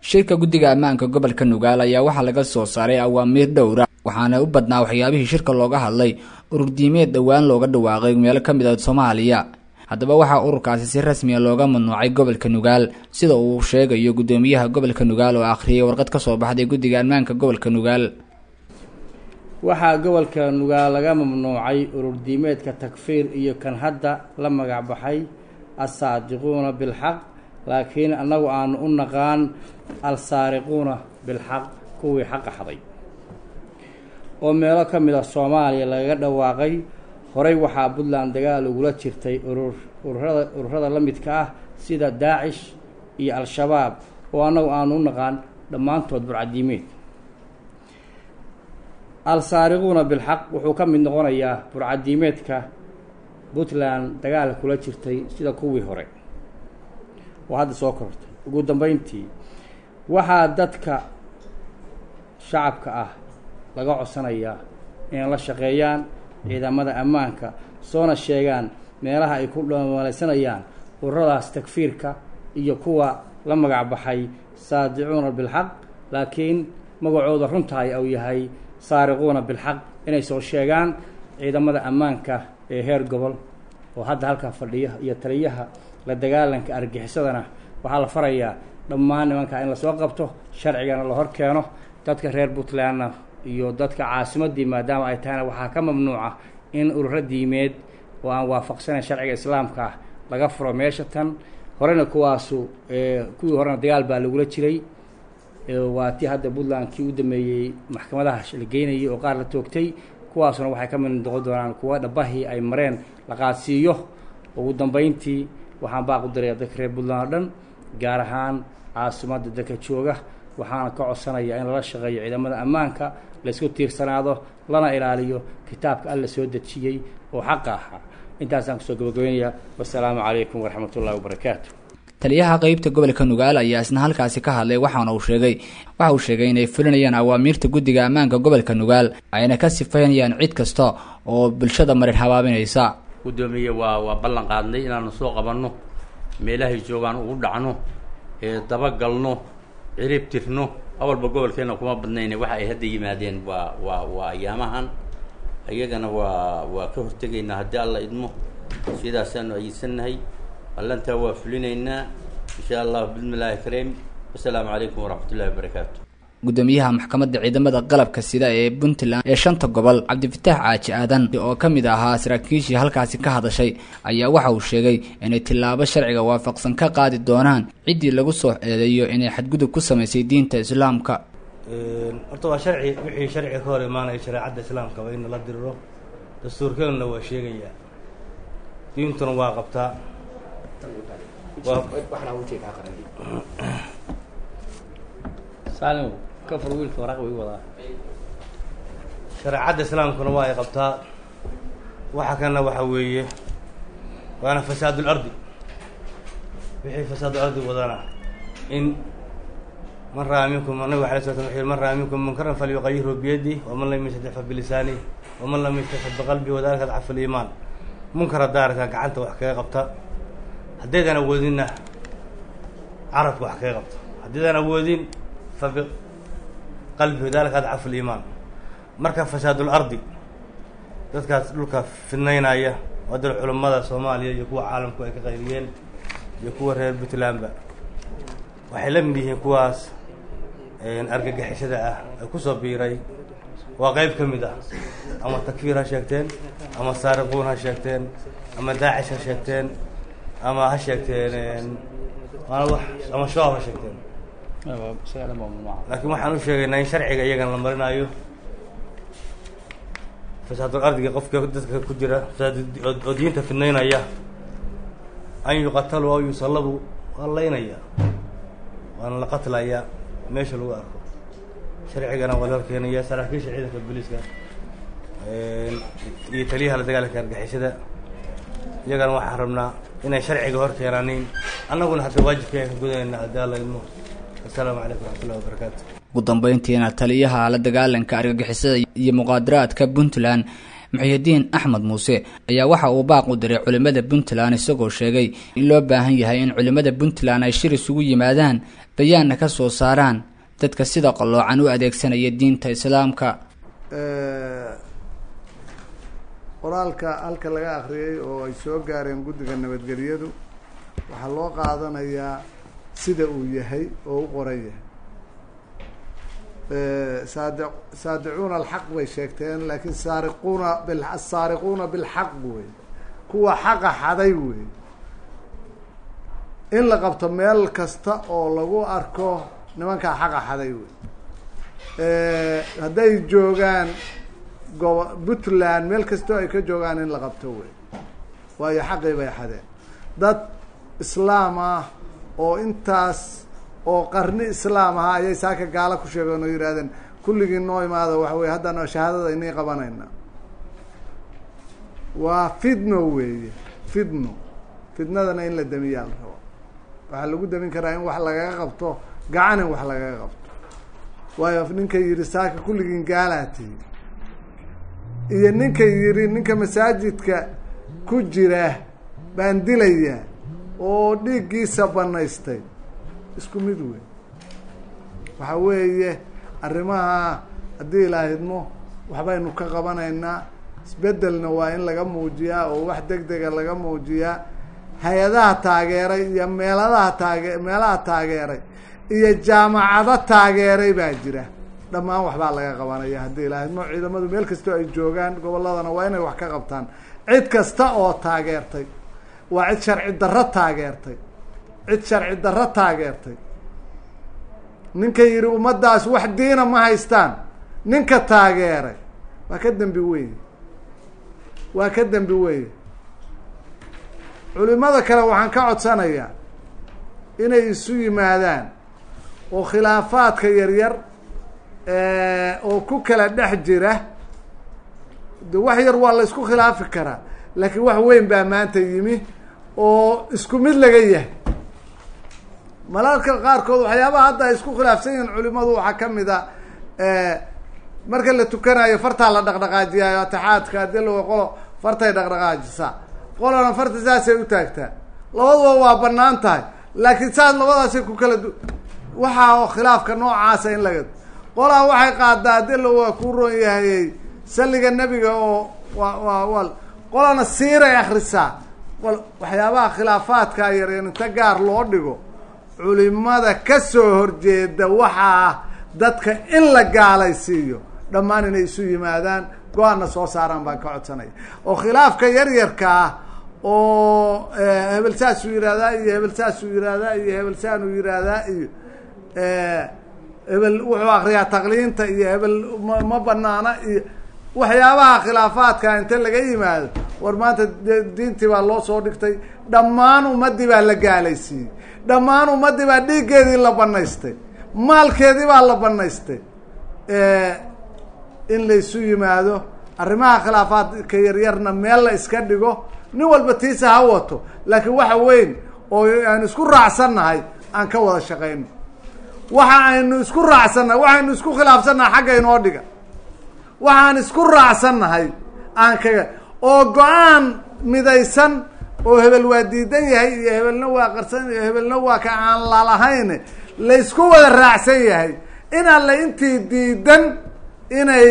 shirka guddiga ammaanka gobolka nugaal ayaa waxaa laga soo saaray awaamiir dhowra waxaana u badnaa waxyaabihii shirka looga hadlay ururdiimeed dhowaan looga dhawaaqay meelo ka mid a soomaaliya haddaba waxaa ururkaasi si rasmiya looga mamnuucay gobolka nugaal sida uu sheegayo guddoomiyaha gobolka nugaal oo akhriyay warqad ka soo baxday guddiga ammaanka gobolka nugaal waxaa gobolka nugaal laga mamnuucay ururdiimeedka takfiir iyo kan hadda la magac baxay assaadiquuna bilxaq laakiin annagu aanu u naqaan alsaariquuna bilxaq kuwii xaqa xaday oo meelo ka mid a soomaaliya lagaga dhawaaqay horey waxaa puntland dagaal ugula jirtay urur ururada ururada la midka ah sida daacish iyo al-shabaab oo annagu aanu u naqaan dhammaantood burcadiimeed al-saariquuna bilxaq wuxuu ka mid noqonayaa burcadiimeedka puntland dagaal kula jirtay sida kuwii hore oo hadda soo kortay ugu dambeyntii waxaa dadka shacabka ah laga codsanayaa inay la shaqeeyaan ciidamada ammaanka soona sheegaan meelaha ay ku dhamaalaysanayaan ururadaas takfiirka iyo kuwa la magac baxay saadicuuna bilxaq laakiin magacooda runtahay uu yahay saariquuna bilxaq inay soo sheegaan ciidamada ammaanka ee heer gobol oo hadda halkaa fadhiya iyo taliyaha la dagaalanka argixisadana waxaa la farayaa dhammaan nimankaa in lasoo qabto sharcigana la hor keeno dadka reer puntlandna iyo dadka caasimadii maadaama ay tahayna waxaa ka mamnuuca in ururo diimeed oo aan waafaqsanayn sharciga islaamka ah laga furo meesha tan horena kuwaasu kuwii horena dagaal baa lagula jiray waa tii hadda puntland kii u dameeyey maxkamadaha la geynayay oo qaar la toogtay kuwaasuna waxay ka mid noqon doonaan kuwa dhabahii ay mareen la qaadsiiyo ugu dambeyntii waxaan baaq u diraya dadka reer puntland oo dhan gaar ahaan caasimadda dadka jooga waxaana ka codsanayaa in lala shaqeeyo ciidamada ammaanka laysku tiirsanaado lana ilaaliyo kitaabka alla soo dejiyey oo xaqa ahaa intaasaan kusoo gabagabeynaya wasalaamu calaykum waraxmat ullahi wabarakaatu taliyaha qeybta gobolka nugaal ayaa isna halkaasi ka hadlay waxaana uu sheegay waxa uu sheegay inay fulinayaan awaamiirta guddiga ammaanka gobolka nugaal ayna ka sifaynayaan cid kasta oo bulshada marin habaabinaysa guddoomiye waa waa ballan qaadnay inaanu soo qabanno meelahay joogaan ugu dhacno ee dabagalno cirib tirno awalba gobolkeenna kuma badnayne waxa ay hadda yimaadeen waa waa waa ayaamahan iyagana waa waa ka hortegaynaa haddii alla idmo sidaasaanu ayidsannahay ballantaa waa fulinaynaa insha allah bismillaahi kareem wasalaamu calaykum waraxmat ullahi wabarakaatu guddoomiyaha maxkamadda ciidamada qalabka sida ee puntland ee shanta gobol cabdifitaax caaji aadan oo ka mid ahaa saraakiishii halkaasi ka hadashay ayaa waxa uu sheegay inay tillaabo sharciga waafaqsan ka qaadi doonaan ciddii lagu soo eedeeyo inay xadgudub ku samaysay diinta islaamka horta waa sharci wixii sharciga ka hor imaanaya shareecadda islaamka waa in la diriro dastuurkeeduna waa sheegayaa diintuna waa qabtaa shareecadda islaamkuna waa ay qabtaa waxa kana waxa weeye waana fasaadul ardi wixii fasaadul ardi wadana in man raa minkum nabig alay sla sl man raa minkum munkaran falyuqayirhu biyadih waman lam yastadix fa bilisanih waman lam yastadix biqalbihi wadalika adcafu liimaan munkara daarka gacanta wax kaga qabta haddaydan awoodinna carabka wax kaga qabta haddaydan awoodin fa biqalbihi wadalika adcafu liimaan marka fasaadul ardi dadkaas dhulka fidnaynaya waa dal culummada soomaaliya iyo kuwa caalamku ay ka qayriyeen iyo kuwa reer puntlandba waxay la mid yihiin kuwaas argagixisada ah ee kusoo biiray waa qeyb ka mid ah ama takfiir ha sheegteen ama saariquun ha sheegteen ama daacish ha sheegteen ama ha sheegteen ama shabaab ha sheegteen laakiin waxaan u sheegaynaa in sharciga iyagana la marinayo fasaadul ardiga qofka dadka ku jira oo diinta fidnaynaya an yuqatalu aw yusallabu waa laynaya waana la qatlayaa meesha lagu arko sharcigana waa loo keenaya saraakiisha ciidanka booliiska iyo taliyaha la dagaalanka argixisada iyagana waxaan rabnaa inay sharciga hor keenaanin annaguna hadda waajibkeen ka gudanayna haddii alla idmo assalaamu calaykum waraxmatullahi wabarakaatu ugu dambeyntiina taliyaha la dagaalanka argagixisada iyo muqaadaraadka puntland muxiyidiin axmed muuse ayaa waxa uu baaq u diray culimmada puntland isagoo sheegay in loo baahan yahay in culimmada puntland ay shir isugu yimaadaan bayaanna ka soo saaraan dadka sida qalloocan u adeegsanaya diinta islaamka qoraalka halka laga akhriyay oo ay soo gaareen guddiga nabadgelyadu waxaa loo qaadanayaa sida uu yahay oo u qoran yahay saadi saadicuuna alxaq bay sheegteen laakiin saariquuna bil asaariquuna bilxaq wey kuwa xaqa xaday wey in la qabto meel kasta oo lagu arko nimankaa xaqa xaday wey hadday joogaan gobo puntland meel kastoo ay ka joogaan in la qabto wey waayo xaqii bay xadeen dad islaam ah oo intaas oo qarni islaam ahaa ayay saaka gaalo ku sheegeen oo yidhahdeen kulligii noo imaada waxa weye haddana shahaadada inii qabanayna waa fidno weeye fidno fidnadana in la damiyaa la rabo waxaa lagu damin karaa in wax lagaga qabto gacan in wax lagaga qabto waayo ninka yidhi saaka kulligiin gaalaa tihi iyo ninka yidhi ninka masaajidka ku jira baan dilaya oo dhiiggiisa banaystay isku mid wey waxa weeye arrimaha haddii ilaahidmo waxbaynu ka qabanaynaa isbeddelna waa in laga muujiyaa oo wax deg dega laga muujiyaa hay-adaha taageeray iyo meeladaha taage meelaha taageeray iyo jaamacado taageeray baa jira dhammaan waxbaa laga qabanaya haddii ilaahidmo ciidamadu meel kastoo ay joogaan gobolladana waa inay wax ka qabtaan cid kasta oo taageertay waa cid sharci darro taageertay cid sharci darro taageertay ninka yidhi ummaddaas wax diina ma haystaan ninka taageeray waa ka dembi weye waa ka dembi weye culimada kale waxaan ka codsanayaa inay isu yimaadaan oo khilaafaadka yaryar oo ku kala dhex jira de wax yar waa la isku khilaafi karaa laakiin wax weyn baa maanta yimi oo isku mid laga yahay malalka qaarkood waxyaabaha hadda ay isku khilaafsan yihiin culimadu waxaa ka mid a marka la tukanayo fartaa la dhaqdhaqaajiyayo atixaadka haddii la qolo fartay dhaqdhaqaajisaa qolana farta saasay u taagtaa labaduba waa banaan tahay laakiin saas labadaasay ku kala du waxaa khilaafka noocaasa in laga qolaa waxay qaadaa adila waa kuu ron yahayey salliga nebiga oo waa waa wal qolana siiray akrisaa wal waxyaabaha khilaafaadka yaryar inta gaar loo dhigo culimada ka soo horjeeda waxaa dadka in la gaalaysiiyo dhammaan inay isu yimaadaan go-aanna soo saaraan baan ka codsanaya oo khilaafka yaryarka ah oo hebel saasuu yihahdaa iyo hebel saasuu yihahdaa iyo hebel saanuu yihahdaa iyo hebel wuxuu akriyaa taqliinta iyo hebel ma ma banaana iyo waxyaabaha khilaafaadka inta laga yimaado war maanta diintii baa loo soo dhigtay dhammaan ummadii baa la gaalaysiiyey dhammaan ummadii baa dhiiggeedii la banaystay maalkeedii baa la banaystay in laysu yimaado arrimaha khilaafaadka yaryarna meel la iska dhigo nin walba tiisa ha wato laakiin waxa weyn oo aan isku raacsannahay aan ka wada shaqayno waxa aynu isku raacsannahay waxaynu isku khilaafsannahay xagga inoo dhiga waxaan isku raacsannahay aan kaga oo go-aan midaysan oo hebel waa diidan yahay iyo hebelna waa qarsan iyo hebelna waa ka aan lalahayn laysku wada raacsan yahay in alle intii diidan inay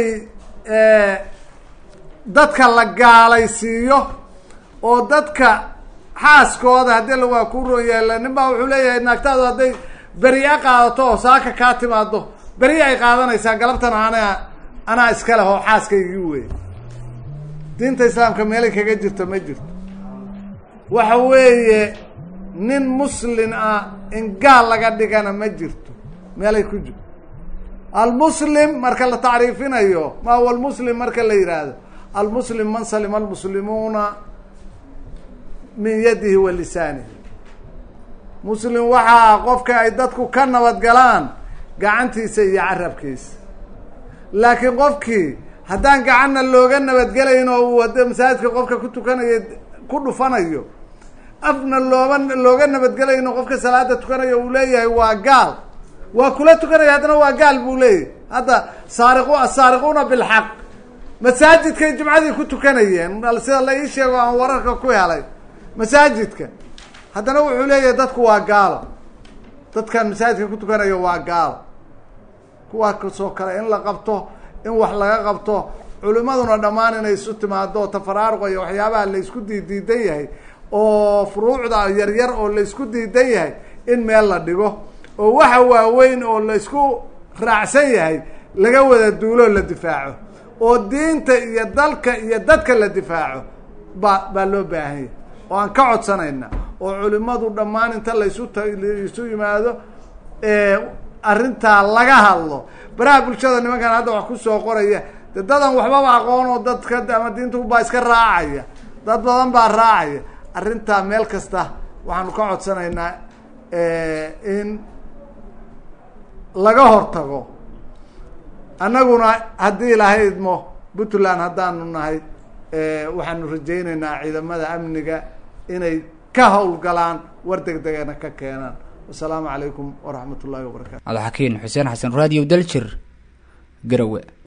dadka la gaalaysiiyo oo dadka xaaskooda haddii la waa ku roon yahay nin baa wuxuu leeyahay naagtaadu hadday beri-a qaadato oo saaka kaa timaado beri ay qaadanaysaa galabtan anaa anaa iska leh oo xaaskaygii wey diinta islaamka meelay kaga jirto ma jirto waxa weeye nin muslin ah in gaal laga dhigana ma jirto meelay ku jirto almuslim marka la tacriifinayo ma huwa almuslim marka la yidhaahdo almuslim man salima almuslimuuna min yadihi wa lisaanihi muslim waxaa qofka ay dadku ka nabadgalaan gacantiisa iyo carabkiisa laakiin qofkii haddaan gacanna looga nabadgelayn oo uu wada masaajidka qofka ku tukanayo ku dhufanayo afna looba looga nabadgelayno qofka salaada tukanayo uu leeyahay waa gaal waa kula tukanaya haddana waa gaal buu leeyahay hadda saariqu asaariquuna bilxaq masaajidkay jumcadii ku tukanayeen sida la ii sheego aan wararka ku helay masaajidka haddana wuxuu leeyahay dadku waa gaalo dadkan masaajidka ku tukanayo waa gaalo kuwaa kasoo kale in la qabto in wax laga qabto culimaduna dhammaan inay isu timaado tafaraaruqa iyo waxyaabaha la isku diidiidan yahay oo furuucda yaryar oo la isku diidan yahay in meel la dhigo oo waxa waaweyn oo la isku raacsan yahay laga wada duuloo la difaaco oo diinta iyo dalka iyo dadka la difaaco baa baa loo baahan yahay oo aan ka codsanayna oo culimadu dhammaan inta laysu isu yimaado arrintaa laga hadlo baraha bulshada nimankan hadda wax kusoo qoraya de dadan waxbaba aqoon oo dadka ama diinta baa iska raacaya dad badan baa raacaya arrintaa meel kasta waxaanu ka codsanaynaa in laga hortago annaguna haddii ilaahay idmo puntland haddaanu nahay waxaanu rajaynaynaa ciidamada amniga inay ka howlgalaan war deg degana ka keenaan wasalaamu calaykum waraxmat ullahi wabarakatu cabdixakiin xuseen xasan radio daljir garowe